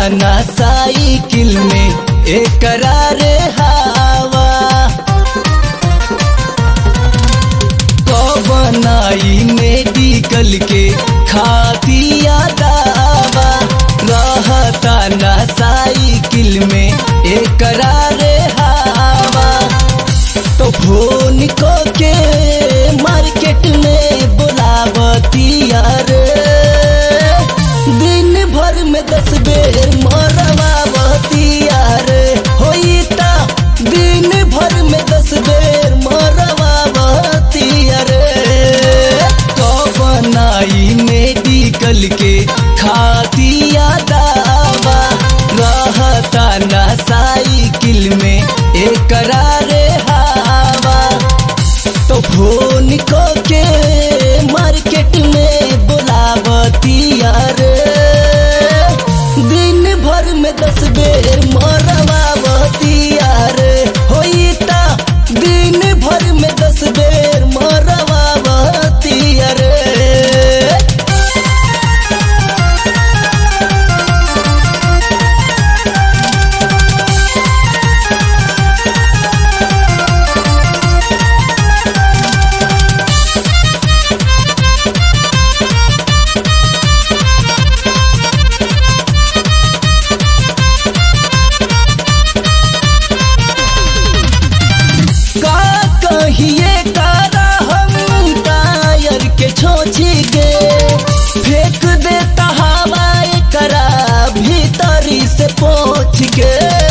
ना साइकिल में एकरा रे हवा कबनाई मेडिकल के खातिया दावा रहता ना साइकिल में एकरा रे हवा तो फोन को के मार्केट में बुलावतिया रे दिन भर में दस बेर मरवावतिया रे होई ता दिन भर में दस बेर मरवावतिया रे कबनाई मेडिकल के खातिया दावा रहता ना साइकिल में एकरा रे हवा तो फोन को के मार्केट में बुलावतिया रे दिन भर में दस बेर मरवावतिया रे होई ता दिन भर में दस बेर मरवावतिया रे का कहिए तारा हम टायर के छोची के फेंक देता हवा करा भीतरी से पोछ के